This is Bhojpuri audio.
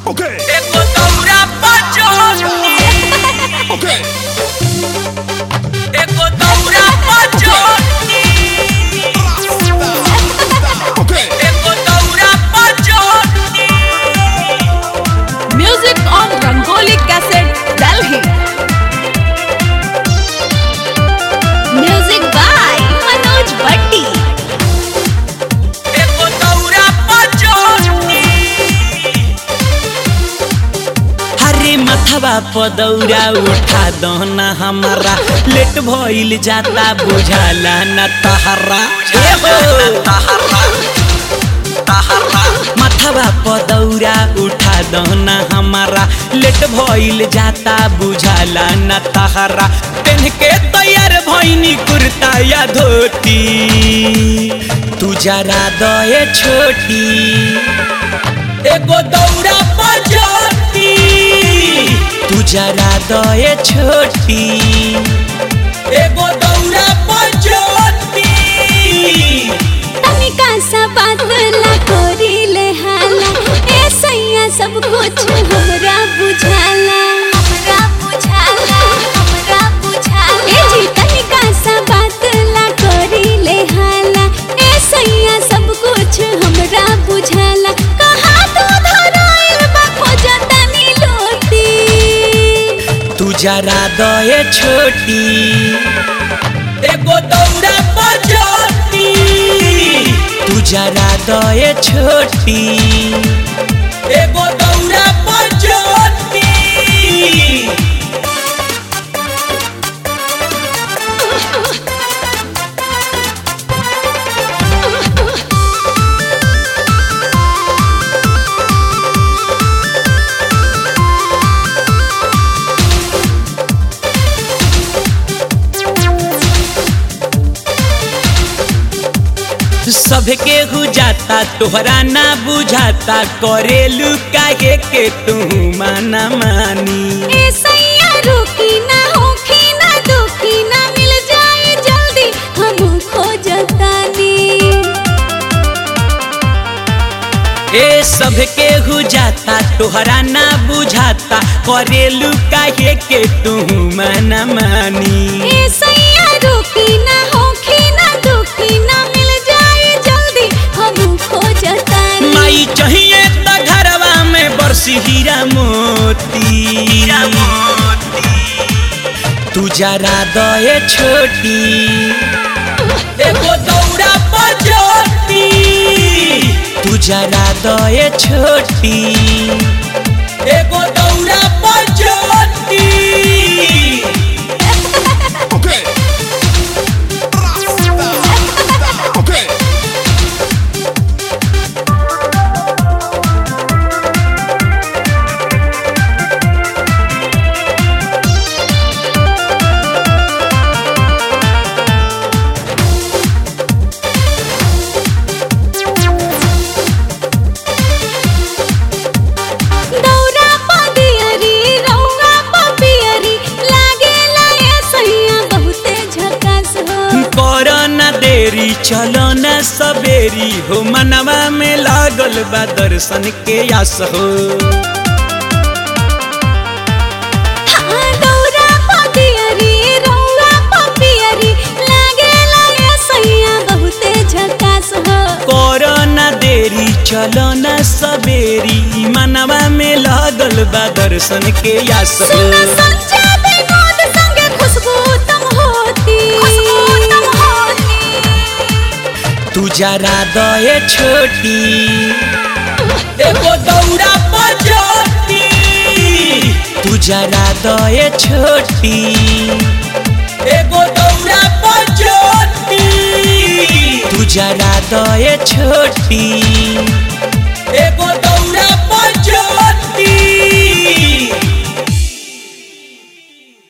Okay, Eko daura pachoni okay. Eko daura pachoni Okay. Eko daura pachoni Music on Rangoli Cassette, Delhi. Music by Manoj Bhatti. Eko daura pachoni हरे मथवा पदौरा उठा दहना हमारा लेट भइल जाता बुझाला न तहरा ए हो। मथवा पदौरा उठा दहना हमारा लेट भइल जाता बुझाला न तहरा पेन के तैयार भइनी कुर्ता या धोती तू जरा दए छोटी एगो दौड़ा बजती तू जरा दए छोटी एगो दौड़ा बजती तनिका सा पातला कोरीले हाला ए सैया सब कुछ हमरा बुझाला हमरा बुझाला हमरा बुझाला ए जी तनिका सा पातला कोरीले हाला ए सैया सब कुछ हमरा बुझाला कहा तू धराइल बा खोजतनी लोटी तू जरा दए छोटी एगो दौड़ा बजती तू जरा दए छोटी एगो दौड़ा बजती सबके हो जाता तोहरा ना बुझाता करेलू काहे के तू माना मानी ए सैया रुकी ना होखी ना दुखी ना मिल जाए जल्दी हम खोजतानी ए सबके हो जाता तोहरा ना बुझाता करेलू काहे के तू माना मानी ए सैया रुकी ना होखी ना दुखी ना मिल जाए जल्दी हम खोजतानी माई चाहिए त घरवा में बरसी हीरा मोती तू जरा दए छोटी एगो दौड़ा बजती तू जरा दए छोटी एगो दौड़ा बजती Okay. Okay. दौरा पदियरी रौरा पपियरी लागेला ए सैया बहुते झकास हो कर न देरी चलो न सबेरी हो मनवा में लागल बा दर्शन के आस हो हाँ, दौरा पदियरी रौरा पपियरी लागेला ए सैया बहुते झकास हो कर न देरी चलो न सबेरी मनवा में लागल बा दर्शन के आस हो सुन संजय विनोद संगे खुशबू तुम होती खुशबू तुम होती तू जरा दए छोटी एगो दौड़ा बजती तू जरा दए छोटी एगो दौड़ा बजती तू जरा दए छोटी एगो